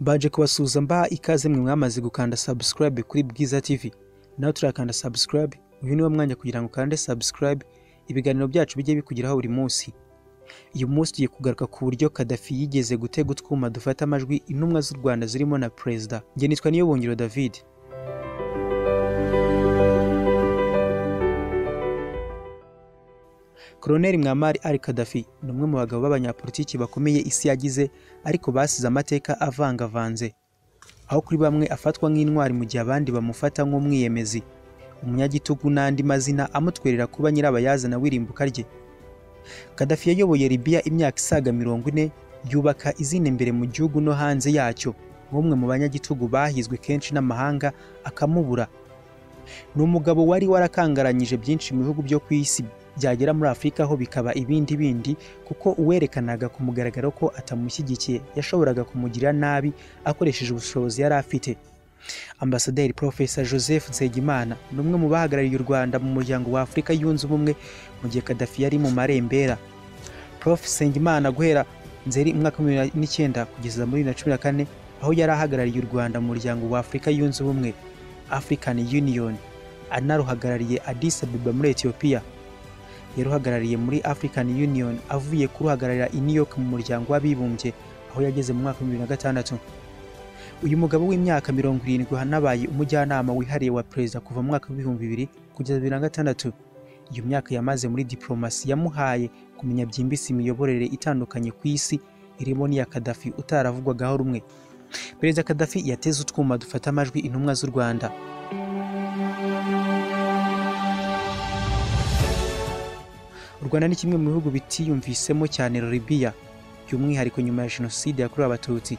Mbaje kubasuhuza mbaha ikaze mwe mwamaze gukanda subscribe kuri Bwiza TV nawe turakanda subscribe uyu niwo mwanya kugira ngo ukande subscribe ibiganiro byacu bijye bikugeraho buri munsi uyu munsi tugiye kugaruka ku buryo Kadafi yigeze gutega utwuma dufata amajwi intumwa z'u Rwanda zirimo na Perezida njye nitwa Niyobongiro David Colonel Mwamari Ali Kadafi ni umwe mu bagabo b'abanyapolitiki bakomeye isi yagize ariko basize amateka avangavanze aho kuri bamwe afatwa nk'intwari mu gihe abandi bamufata nk'umwiyemezi umunyagitugu n'andi mazina amutwerera kuba nyirabayazana w'irimbuka rye Kadafi yayoboye Libya imyaka isaga mirongo ine yubaka izina imbere mu gihugu no hanze yacyo nk'umwe mu banyagitugu bahizwe kenshi n'amahanga akamubura ni umugabo wari warakangaranyije byinshi mu bihugu byo ku isi byagera muri afurika ho bikaba ibindi bindi kuko uwerekanaga ku mugaragaro ko atamushyigikiye yashoboraga kumugirira nabi akoresheje ubushobozi yari afite ambasaderi profesa joseph nsengimana ni umwe mu bahagarariye u rwanda mu muryango wa afurika yunze ubumwe mu gihe kadafi yari mu marembera prof nsengimana guhera nzeri umwaka wa bibiri n'icyenda kugeza muri bibiri na cumi na kane aho yari ahagarariye u rwanda mu muryango wa afurika yunze ubumwe african union anaruhagarariye addis abeba muri etiyopiya yaruhagarariye muri African Union avuye kuruhagararira i New York mu muryango w'abibumbye aho yageze mu mwaka wa 2006 uyu mugabo w'imyaka 70 hanabaye umujyanama wihariye wa perezida kuva mu mwaka wa 2000 kugeza 2006 iyo myaka yamaze muri diplomasi yamuhaye kumenya byimbitse imiyoborere itandukanye ku isi irimo n'iya Gaddafi utaravugwagaho rumwe perezida Gaddafi yateze utwuma dufata amajwi intumwa z'u Rwanda u rwanda ni kimwe mu bihugu bitiyumvisemo cyane libiya by'umwihariko nyuma ya jenoside yakorewe abatutsi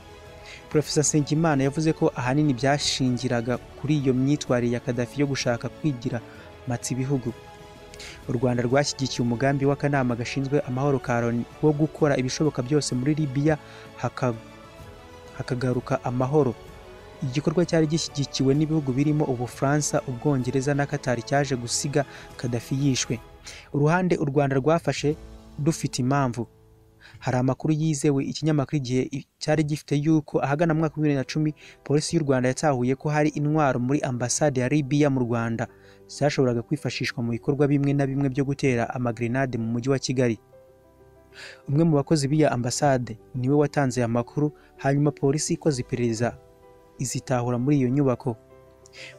profesa nsengimana yavuze ko ahanini byashingiraga kuri iyo myitwarire ya kadafi yo gushaka kwigira matsa ibihugu u rwanda rwashyigikiye umugambi w'akanama gashinzwe amahoro ka loni wo gukora ibishoboka byose muri libiya haka- hakagaruka amahoro igikorwa cyari gishyigikiwe n'ibihugu birimo ubufaransa ubwongereza na katari cyaje gusiga kadafi yishwe uruhande u rwanda rwafashe dufite impamvu hari amakuru yizewe ikinyamakuru igihe cyari gifite yuko ahagana mu mwaka wa bibiri na cumi polisi y'u rwanda yatahuye ko hari intwaro muri ambasade ya libiya mu rwanda zashoboraga kwifashishwa mu bikorwa bimwe na bimwe byo gutera amagrenade mu mujyi wa kigali umwe mu bakozi b'iyo ambasade niwe watanze aya makuru hanyuma polisi ikoze iperereza izitahura muri iyo nyubako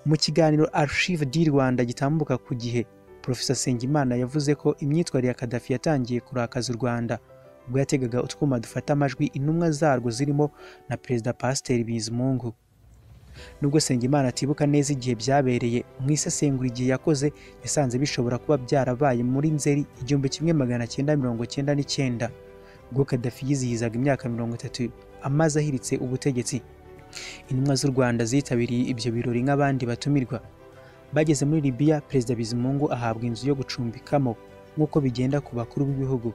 mu kiganiro Archive di Rwanda gitambuka ku gihe Profesa Sengimana yavuze ko imyitwarire ya Kadafi yatangiye kurakaza u Rwanda ubwo yategaga utwuma dufata amajwi intumwa zarwo zirimo na Perezida Pasiteri Bizimungu nubwo Sengimana atibuka neza igihe byabereye mu isesengura igihe yakoze yasanze bishobora kuba byarabaye muri Nzeri igihumbi kimwe magana cyenda mirongo cyenda n'icyenda ubwo Kadafi yizihizaga imyaka mirongo itatu amaze ahiritse ubutegetsi intumwa z'u Rwanda zitabiriye ibyo birori nk'abandi batumirwa bageze muri Libya Perezida Bizimungu ahabwa inzu yo gucumbikamo nk'uko bigenda ku bakuru b'ibihugu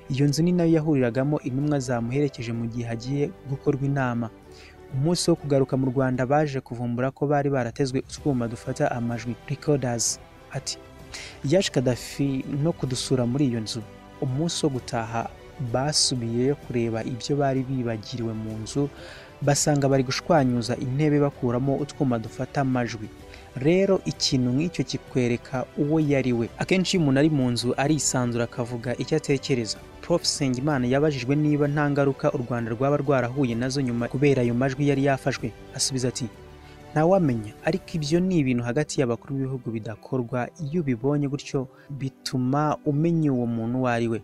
iyo nzu ni nayo yahuriragamo intumwa zamuherekeje mu gihe hagiye gukorwa inama umunsi wo kugaruka mu Rwanda baje kuvumbura ko bari baratezwe utwuma dufata amajwi recorders ati yaje Kadafi no kudusura muri iyo nzu umunsi wo gutaha basubiyeyo kureba ibyo bari bibagiriwe mu nzu basanga bari gushwanyuza intebe bakuramo utwuma dufata amajwi rero ikintu nk'icyo kikwereka uwo yari we akenshi iyo umuntu ari mu nzu arisanzura akavuga icyo atekereza prof sengimana yabajijwe niba nta ngaruka u rwanda rwaba rwarahuye nazo nyuma kubera ayo majwi yari yafashwe asubiza ati ntawamenya ariko ibyo ni ibintu hagati y'abakuru b'ibihugu bidakorwa iyo ubibonye gutyo bituma umenya uwo muntu uwo ari we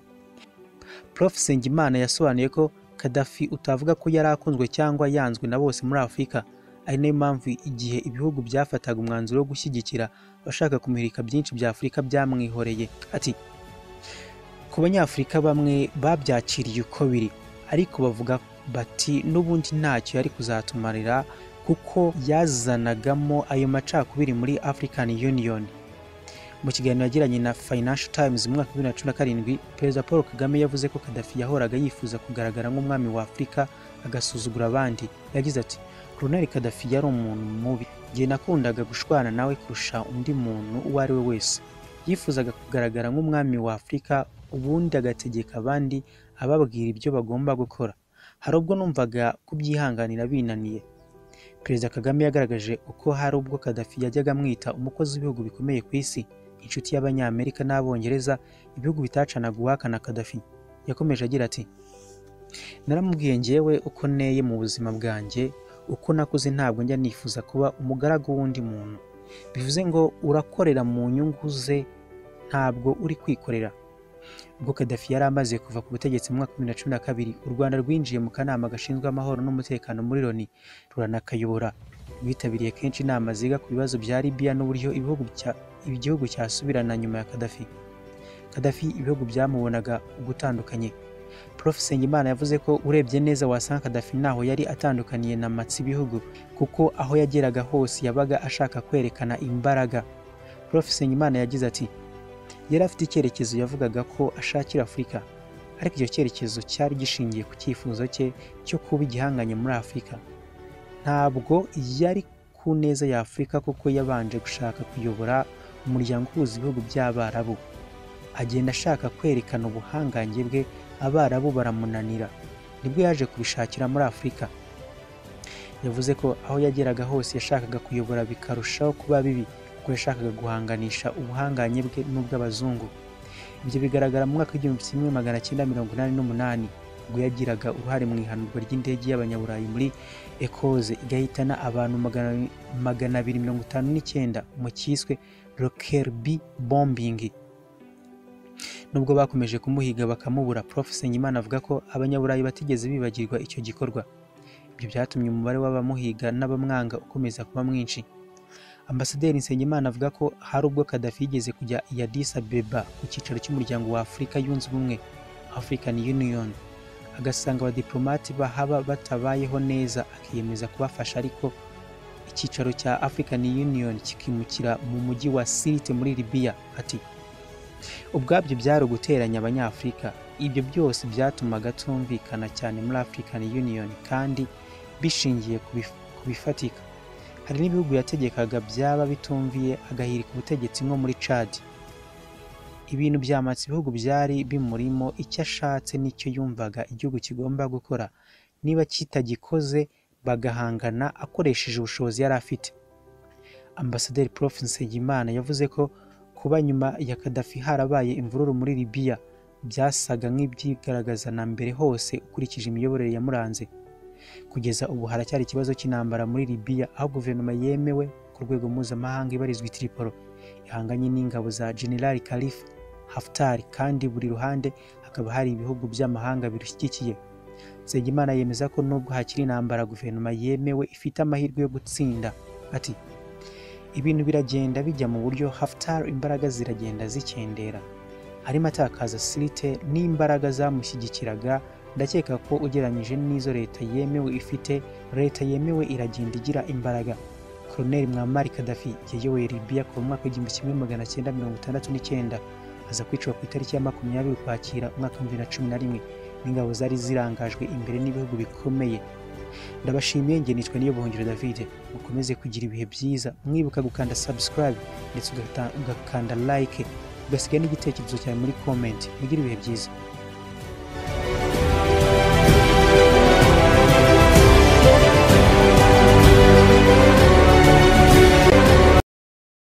prof sengimana yasobanuye ko kadafi utavuga ko yari akunzwe cyangwa yanzwe na bose muri afurika ari nayo mpamvu igihe ibihugu byafataga umwanzuro wo gushyigikira abashaka kumurika byinshi bya afurika byamwihoreye ati ku banyafurika bamwe babyakiriye uko biri ariko bavuga bati n'ubundi ntacyo yari kuzatumarira kuko yazanagamo ayo macakubiri muri african union mu kiganiro yagiranye na Financial Times mu mwaka wa 2017 Perezida Paul Kagame yavuze ko Gaddafi yahoraga yifuza kugaragara nk'umwami wa Afurika agasuzugura abandi yagize ati Colonel Gaddafi yari umuntu mubi njye nakundaga gushwana nawe kurusha undi muntu uwo ari we wese yifuzaga kugaragara nk'umwami wa Afurika ubundi agategeka abandi ababwira ibyo bagomba gukora hari ubwo numvaga kubyihanganira binaniye Perezida Kagame yagaragaje uko hari ubwo Gaddafi yajyaga amwita umukozi w'ibihugu bikomeye ku isi inshuti y'abanyamerika n'abongereza ibihugu bitacanaga uwahakana Gaddafi yakomeje agira ati naramubwiye ngewe uko neye mu buzima bwanjye uko nakuze ntabwo njya nifuza kuba umugaragu w'undi muntu bivuze ngo urakorera mu nyungu ze ntabwo uri kwikorera ubwo Gaddafi yari amaze kuva ku butegetsi mu mwaka wa bibiri na cumi na kabiri u Rwanda rwinjiye mu kanama gashinzwe amahoro n'umutekano muri Loni ruranakayobora rwitabiriye kenshi inama ziga ku bibazo bya Libya n'uburyo ibihugu bya- igihugu cyasubirana nyuma ya Gaddafi Gaddafi ibihugu byamubonaga ugutandukanye Prof Sengimana yavuze ko urebye neza wasanga Gaddafi ntaho yari atandukaniye na matsi ibihugu kuko aho yageraga hose yabaga ashaka kwerekana imbaraga Prof Sengimana yagize ati yari afite icyerekezo yavugaga ko ashakira Afurika ariko icyo cyerekezo cyari gishingiye ku cyifuzo cye cyo kuba igihanganye muri Afurika ntabwo yari ku neza ya Afurika kuko yabanje gushaka kuyobora umuryango uhuza ibihugu by'Abarabu agenda ashaka kwerekana ubuhangange bwe Abarabu baramunanira nibwo yaje kubishakira muri Afurika yavuze ko aho yageraga hose yashakaga kuyobora bikarushaho kuba bibi kuko yashakaga guhanganisha ubuhanganye bwe n'ubw'abazungu ibyo bigaragara mu mwaka w'igihumbi kimwe magana cyenda mirongo inani n'umunani ubwo yagiraga uruhare mu ihanurwa ry'indege y'abanyaburayi muri ekoze igahitana abantu magana- magana abiri mirongo itanu n'icyenda mu cyiswe rokerbi bombingi nubwo bakomeje kumuhiga bakamubura prof Senyimana avuga ko abanyaburayi batigeze bibagirwa icyo gikorwa ibyo byatumye umubare w'abamuhiga n'abamwanga ukomeza kuba mwinshi Ambasaderi Nsengimana avuga ko hari ubwo Gaddafi yigeze kujya i Addis Abeba ku cyicaro cy'umuryango wa Afurika yunze ubumwe African Union agasanga abadiplomate bahaba batabayeho neza akiyemeza kubafasha ariko icyicaro cya African Union kikimukira mu mujyi wa Sirte muri Libya ati ubwabyo byari uguteranya abanyafurika ibyo byose byatumaga tumvikana cyane muri African Union kandi bishingiye ku bif- ku bifatika hari n'ibihugu yategekaga byaba bitumviye agahirika ubutegetsi nko muri Chad ibintu byamatse ibihugu byari bimurimo icyo ashatse n'icyo yumvaga igihugu kigomba gukora niba kitagikoze bagahangana akoresheje ubushobozi yari afite Ambasaderi Prof Nsengimana yavuze ko kuba nyuma ya Gaddafi harabaye imvururu muri Libya byasaga nk'ibyigaragaza na mbere hose ukurikije imiyoborere yamuranze kugeza ubu haracyari ikibazo cy'intambara muri Libya aho guverinoma yemewe ku rwego mpuzamahanga ibarizwa i Tripoli ihanganye n'ingabo za General Khalif Haftar kandi buri ruhande hakaba hari ibihugu by'amahanga birushyigikiye Nsengimana yemeza ko nubwo hakiri intambara guverinoma yemewe ifite amahirwe yo gutsinda ati ibintu biragenda bijya mu buryo Haftar imbaraga ziragenda zikendera arimo atakaza Sirte n'imbaraga zamushyigikiraga ndakeka ko ugereranyije n'izo leta yemewe ifite leta yemewe iragenda igira imbaraga Colonel Muammar Gaddafi yayoboye Libya kuva mu mwaka w'igihumbi kimwe magana cyenda mirongo itandatu n'icyenda aza kwicwa ku itariki ya makumyabiri ukwakira umwaka w'ibihumbi bibiri na cumi na rimwe n'ingabo zari zirangajwe imbere n'ibihugu bikomeye ndabashimiye njye nitwa niyo buhungiro David mukomeze kugira ibihe byiza mwibuka gukanda subscribe ndetse ugata- ugakanda like ugasiga n'igitekerezo cyawe muri comment mugire ibihe byiza